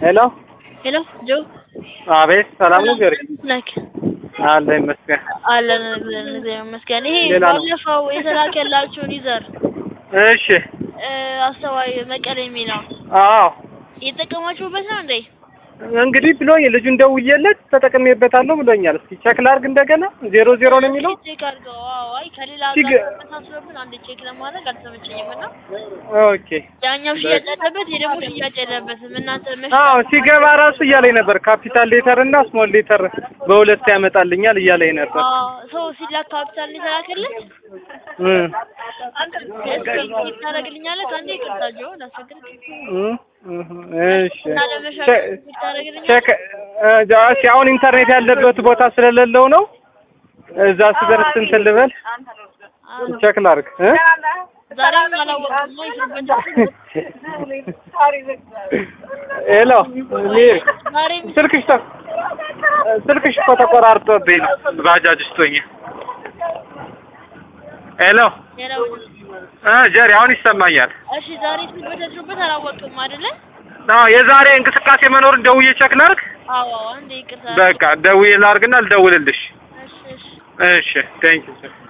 ሄሎ ሄሎ ጆ አቤት፣ ሰላም ነው ጀሪ? ነክ አለ ይመስገን። አለን ብለን እግዚአብሔር ይመስገን። ይሄ ሌላ ነው። ባለፈው የተላከላችሁን ይዘር እሺ፣ እ፣ አስተዋይ መቀሌ የሚለው አዎ እየተጠቀማችሁበት ነው እንዴ? እንግዲህ ብሎኝ ልጁን ደውዬለት ተጠቅሜበታለሁ ብሎኛል። እስኪ ቼክ ላድርግ እንደገና። ዜሮ ዜሮ ነው የሚለው ቼክ አድርገው። አዎ፣ አይ ከሌላ ሲግ- ጋር ተመሳስሎብን አንድ ቼክ ለማድረግ አልተመቸኝም እና ኦኬ። ያኛው ሽያጭ ያለበት ይሄ ደግሞ ሽያጭ የለበትም። እናንተ መሽ አዎ ሲገባ ራሱ እያለኝ ነበር ካፒታል ሌተር እና ስሞል ሌተር በሁለት ያመጣልኛል እያለኝ ነበር። ሰው ሲላክ ካፒታል ነው የተላከልህ። እም እስኪ ታደርግልኛለህ? አንዴ ይቅርታ ጆ ላስቸግርህ እም እም እሺ እና ለመሻል ቼ- ታደርግልኛለህ? ቼክ እ፣ እሺ አሁን ኢንተርኔት ያለበት ቦታ ስለሌለው ነው። እዛ ስደርስ እንትን ልበል ቼክ ላድርግ እ ዛሬም አላወቅኩም ነው ይስሩበት ሄሎ ሚር ዛሬም ስልክሽ ተ ስልክሽ እኮ ተቆራርጦብኝ ነው ባጃጅ ውስጥ ሆኜ። ሄሎ ሌላው እ ጀሪ አሁን ይሰማኛል። እሺ ዛሬ ስልበት ያስሩበት አላወቅም አይደለ? አዎ የዛሬ እንቅስቃሴ መኖሩን ደውዬ ቼክ ላድርግ። አዎ አንዴ ይቅርታ በቃ ደውዬ ላድርግና ልደውልልሽ። እሺ እሺ እሺ ቴንኪው